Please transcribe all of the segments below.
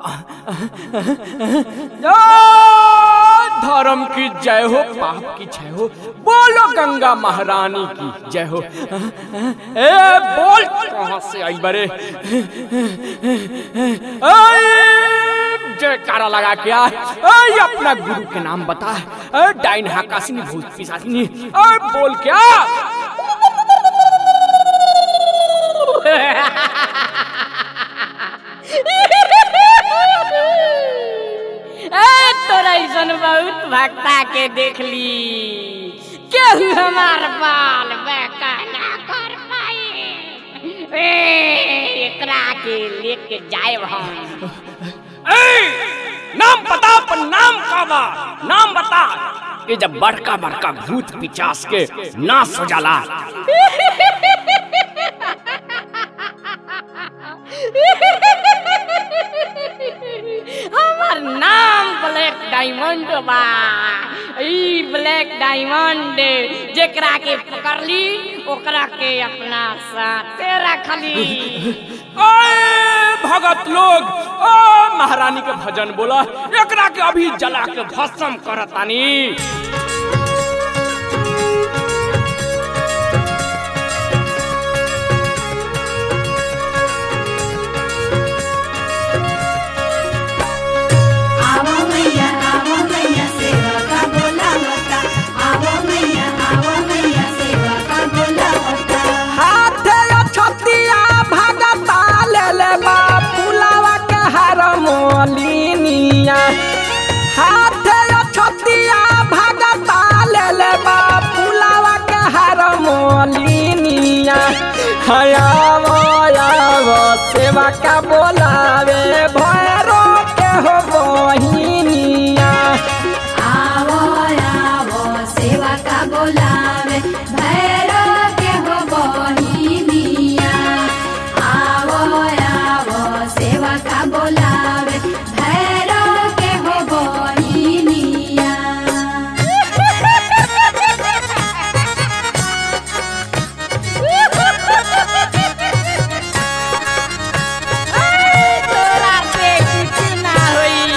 धर्म की जय हो पाप की जय हो बोलो गंगा महारानी की जय हो ए बोल कहां से आई बरे जयकारा लगा क्या ऐ अपना गुरु के नाम बता ऐ डाइन हाकासिनी भूत पिशाचिनी ऐ बोल क्या ए तोरा ऐसन बहुत भक्ता के देख ली केहू हमार बाल बेका ना कर पाए ए एकरा के लेके जाए हम ऐ नाम बता अपन नाम का बा नाम बता ये जब बड़का बड़का भूत पिचास के नाश हो जाला हमार नाम ब्लैक डायमंड बा ई ब्लैक डायमंड जेकरा के पकड़ली ओकरा के अपना साथे रखली ऐ भगत लोग ओ महारानी के भजन बोला एकरा के अभी जला के भस्म करतानी आवो मैया आवो मैया सेवा का बोलावता आवो मैया आवो मैया सेवा का बोलावता हाथे छतिया भगता ले ले बा पुलावा के हार मोलिनिया हाथे छतिया भगता ले ले बा पुलावा के हार मोलिनिया हयावो यावो सेवा का बोलावे भैरो के हो बहिनिया आवो आवो सेवा का बोलावे भैरो के हो बहिनिया आवो आवो सेवा का बोलावे भैरो के हो बहिनिया तोरा से कुछ ना होई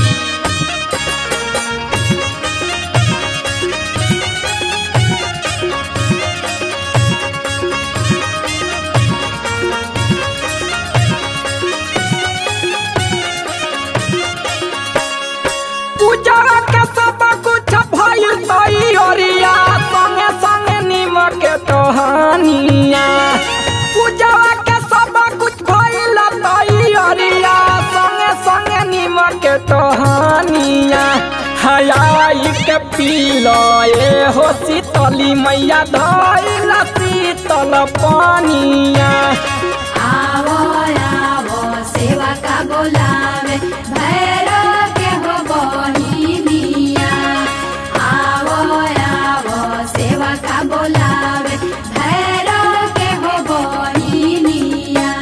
पूजा के सब कुछ भइल तैयारिया संगे संगे निमक के टहनिया पूजा के सब कुछ भइल तैयारिया संगे संगे निमक के टहनिया हयाई के पीलो ए हो शीतली मैया धइल शीतल पानिया आवो आवो सेवा का बोलावे भैरो के हो बहिनिया आवो आवो सेवा का बोलावे भैरो के हो बहिनिया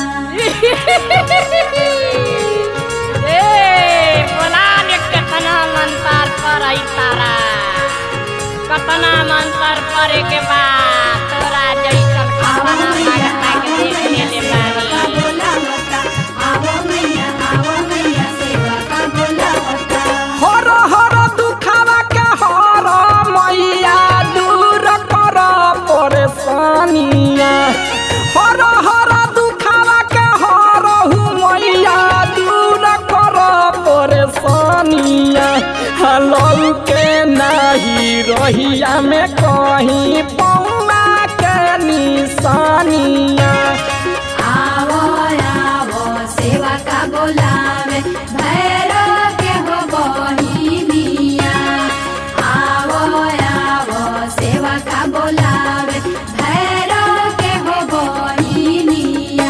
ए बोला ने कितना मंतर पर आई तारा कितना मंतर परे के बाद तोरा जैसन आवो कितना मैया भगता के आवो देख मैया ले सेवा का बानी बोलावता आवो मैया आवो मैया सेवा का बोलावता हर हर दुखावा के हर मैया दूर कर परेशानिया हर हर दुखावा के हर हु मैया दूर कर परेशानिया हलौ के नाही रहिया में कहीं पौना के निशानिया आवो आवो सेवा का बोलावे भैरो के हो बहिनिया आवो आवो सेवा का बोलावे भैरो के हो बहिनिया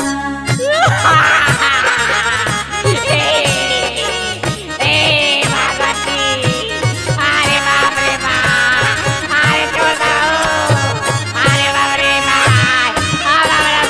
ए भगवती अरे बाप रे बाप अरे चोदा अरे बाप रे बाप अरे बाप रे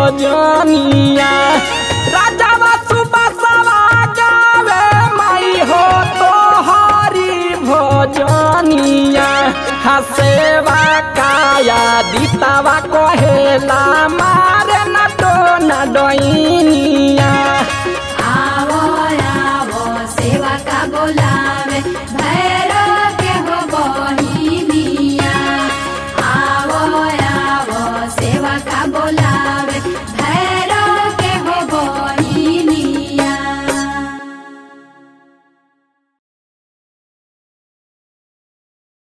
भजनिया राजावा सुबसवा गावे माई हो तो हरी भजनिया हसेवा काया दीतावा कहेला मारे न तो न डोइनिया आवो आवो सेवा का बोलावे भैरो के हो बहिनिया आवो आवो सेवा का बोलावे